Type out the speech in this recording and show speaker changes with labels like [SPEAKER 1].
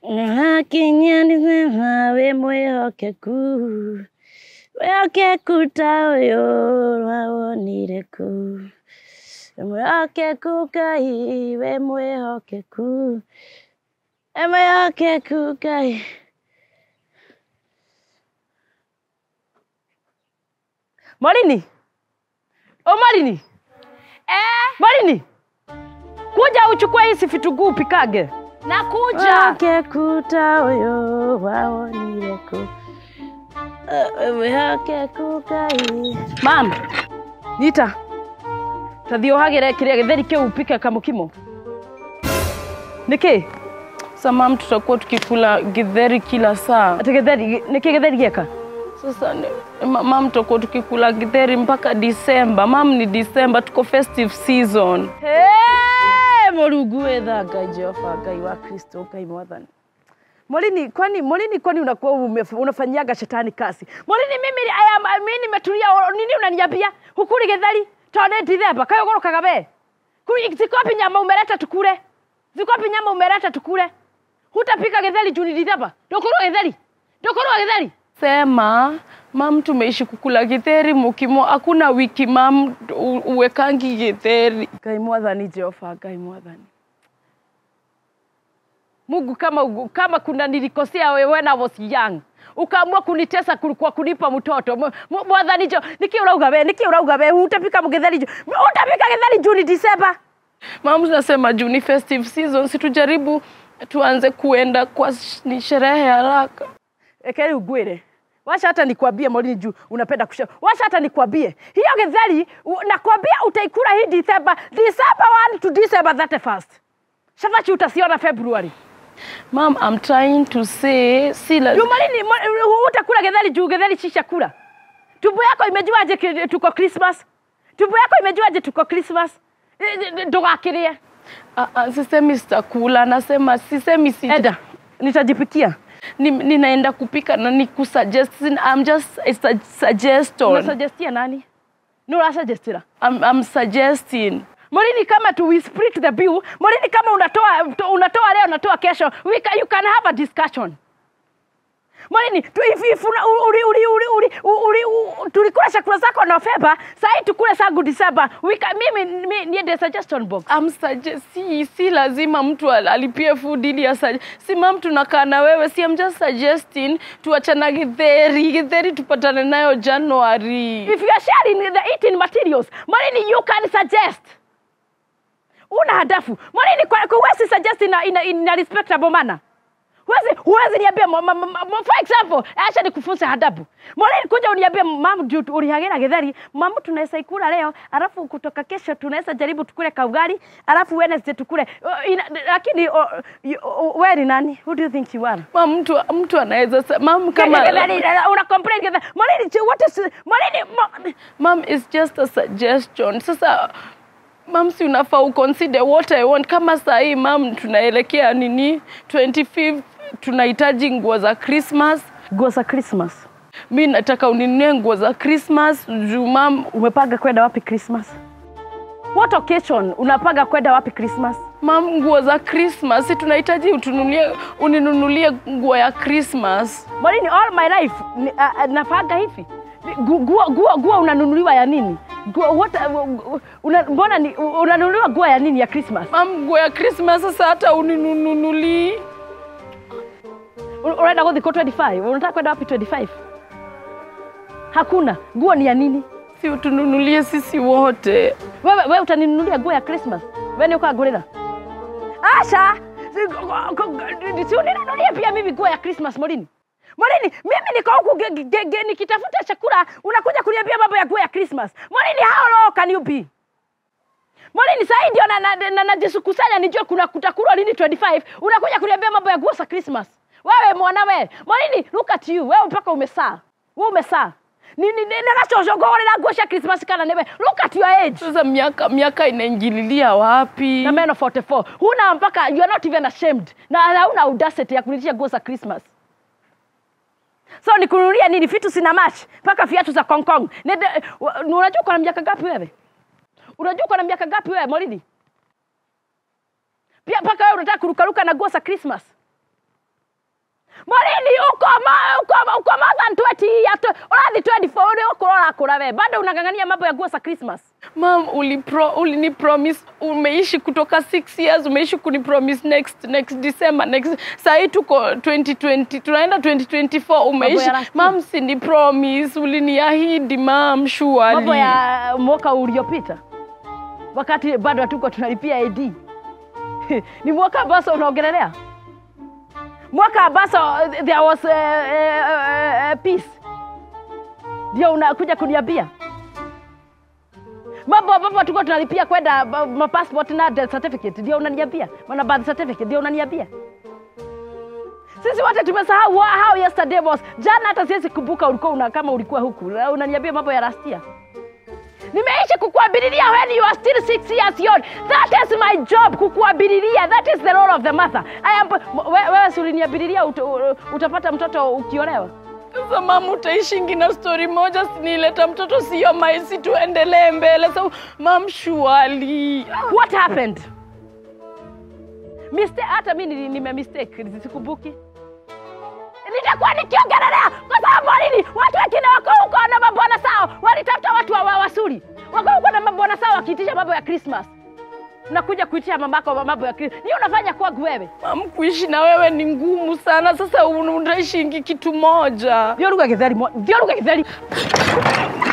[SPEAKER 1] Hakinya nisema we mwĩhokeku mwĩhokeku ta ũyũ wawonire kũ mwĩhokeku Ngai we mwĩhokeku we mwĩhokeku Ngai Morini o Morini
[SPEAKER 2] Eh,
[SPEAKER 1] Morini kuja uchukue hizi vitunguu upikage
[SPEAKER 2] nakuja.
[SPEAKER 1] mwĩhokeku ta ũyũ wawonire kũ we mwĩhokeku Ngai mam nyita tathi ũhagĩre kĩrĩa gĩtheri kĩu upike kamũkimo nĩkĩ
[SPEAKER 3] Sasa mam, tutakuwa tukikula githeri kila saa.
[SPEAKER 1] atĩ gĩtheri nĩkĩ gĩtheri gĩeka
[SPEAKER 3] Sasa ni- ma- mam, tutakuwa tukikula githeri mpaka Disemba. Mam, ni Disemba, tuko festive season.
[SPEAKER 1] Hey, Mũrungu wĩtha Ngai Jehova Ngai wa Kristo Ngai mwathani. Molini, kwani Molini, kwani unakuwa ume- unafanyiaga shetani kazi? Molini, mimi aya mimi nimetulia, o- nini unaniambia? Hukuli githeri tonde Disemba kayo gorokaga we. Kuli ziko wapi nyama umeleta tukule? Ziko wapi nyama umeleta tukule? Hutapika githeri juu ni Disemba. Ndokorwa githeri. Ndokorwa githeri.
[SPEAKER 3] Sema mam, tumeishi kukula githeri mukimo, hakuna wiki mam u- uwekangi githeri.
[SPEAKER 1] Ngai mwathani Jehova, Ngai mwathani. Mungu kama, ugu- kama kuna nilikosea wewe when I was young ukaamua kunitesa kul- kwa kunipa mtoto M- m- mwathani jo niki urauga we niki urauga we utapika mgetheri ju utapika getheri juni Disemba
[SPEAKER 3] Mam, tunasema juu ni festive season, si tujaribu tuanze kuenda kwa sh- ni sherehe haraka.
[SPEAKER 1] ekeri ugwire wacha hata nikwambie Morini juu unapenda kusha wacha hata nikwambie hiyo getheri u- nakwambia utaikula hii Disemba Disemba 1 to Disemba 31st shafachi utasiona February
[SPEAKER 3] Mam, I'm trying to say si la...
[SPEAKER 1] Jumalini, mo- utakula getheri juu getheri si chakula. Tumbo yako imejuaje ki- tuko Christmas? Tumbo yako imejuaje tuko Christmas? Ndogakirie.
[SPEAKER 3] Ah, ah, sisemi sitakula, nasema sisemi si
[SPEAKER 1] Eda, nitajipikia.
[SPEAKER 3] ni, ninaenda kupika na ni kusuggest I'm just it's a suggestion
[SPEAKER 1] Unasuggestia nani? Ni unasuggestira.
[SPEAKER 3] I'm, I'm suggesting
[SPEAKER 1] Morini kama tu we split the bill. Morini kama unatoa unatoa leo unatoa kesho. We can, you can have a discussion. Morini, tu if, if una, uli, uli, uli, uli, uli, uli, tulikula chakula zako Novemba, sasa tukule sangu December. We can, mimi, mimi niende suggestion box.
[SPEAKER 3] I'm suggest, si, si lazima mtu al- alipie food ili asaj si mam tunakaa na wewe si I'm just suggesting tuachana githeri githeri tupatane nayo January
[SPEAKER 1] If you are sharing the eating materials, Morini, you can suggest. Una hadafu. Morini, kwa, kwa huwezi suggest in a, in a, in a respectable manner. Huwezi, huwezi niambia, mo- mo- mo- mo- for example, acha nikufunze hadabu. Morini, kuja uniambie mam, juu ulihagira githeri, mam tunaweza ikula leo, alafu kutoka kesho tunaweza jaribu tukule kaugali, alafu Wednesday tukule. Uh, ina- Lakini uh, you- uh, wewe ni nani? Who do you think you are?
[SPEAKER 3] mam mtu mtu anaweza sa- mam kama
[SPEAKER 1] Githeri, una complain githeri. Morini, what is Morini, mo,
[SPEAKER 3] Mom, it's just a suggestion. Sasa mam, si unafaa uconsider what I want. Kama saa hii mam, tunaelekea nini 25th, tunahitaji nguo za Christmas.
[SPEAKER 1] nguo za Christmas.
[SPEAKER 3] Mi nataka uninunue nguo za Christmas juu mam,
[SPEAKER 1] Umepanga kwenda wapi Christmas? What occasion unapanga kwenda wapi Christmas?
[SPEAKER 3] mam, nguo za Christmas si tunahitaji utununulie, uninunulie nguo ya Christmas.
[SPEAKER 1] Morini, all my life ni- uh, uh, napanga hivi Gu- nguo nguo nguo unanunuliwa ya nini? Nguo what uh, una, mbona ni unanunuliwa nguo ya nini ya Christmas?
[SPEAKER 3] Mam, nguo ya Christmas sasa hata uninunulii
[SPEAKER 1] Un- Unaenda kuthiko 25? Unataka kwenda wapi 25? Hakuna. Nguo ni ya nini?
[SPEAKER 3] si utununulie sisi wote.
[SPEAKER 1] Wewe wewe utaninunulia nguo ya Christmas? Wewe ni ukagurira? Asha, si uninunulie pia mimi nguo ya Christmas Morini. Morini, mimi niko huku ge- ge- ge- nikitafuta chakula, unakuja kuniambia mambo ya nguo ya Christmas. Morini, how low can you be? Morini, sasa ndio na, na, na, najisukusanya nijue kuna kutakulwa lini 25, unakuja kuniambia mambo ya nguo za Christmas. Wewe mwana wewe. Morini, look at you. Wewe mpaka umesaa. Wewe umesaa. Ni ni ni nagacocogoorera nguo cia Christmas kana newe. Look at your age.
[SPEAKER 3] Sasa miaka miaka inaingililia wapi?
[SPEAKER 1] na men of 44 huna mpaka you are not even ashamed na hauna audacity ya kunitia nguo za christmas so nikununulia nini vitu sina match mpaka viatu za Kong Kong Nende- wa- unajua uko na miaka gapi wewe unajua uko na miaka gapi wewe Moridi pia mpaka wewe unataka kurukaruka na nguo za christmas morini uko ma- uko uko more than 20 years urathi 24 uri uko urakura we bado unang'ang'ania mambo ya nguo za christmas
[SPEAKER 3] mam ulipro, ulini promise umeishi kutoka 6 years umeishi kuni promise next next december next sahii tuko 2020 tunaenda 2024 umeishi
[SPEAKER 1] ya last
[SPEAKER 3] mam sini promise uliniahidi mam surely
[SPEAKER 1] mambo ya mwaka uliopita wakati bado hatuko tunalipia ad ni mwaka ambazo unaongelelea mwaka ambazo there was uh, uh, uh, peace ndio unakuja kuniambia mambo ambapo tuko tunalipia kwenda ma- ma passport na death certificate ndio unaniambia mana birth certificate ndio unaniambia sisi wote tumesahau wa- how yesterday was jana hata siwezi kumbuka ulikuwa una, kama ulikuwa huku Na unaniambia mambo ya last year nimeishi kukuabiriria when you are still six years young that is my job kukuabiriria that is the role of the mother I am, we- wewe si uliniabiriria ut, utapata mtoto ukiolewa
[SPEAKER 3] sasa mam utaishingi na story moja sinileta mtoto sio maisi tuendelee mbele so mam surely
[SPEAKER 1] what happened mistake hata mi nili- nime mistake sikumbuki nitakuwa nikiongelelea kwa sababu nini watu wengine wako huko na mabwana sao walitafuta watu wa wa- wasuri wako huko na mabwana sao wakiitisha mambo ya christmas nakuja kuitisha mamako mambo ya christmas ni unafanya kwangu wewe
[SPEAKER 3] mam kuishi na wewe ni ngumu sana sasa un- utaishingi kitu moja
[SPEAKER 1] thiå ruga gä theri thiå ruga gä theri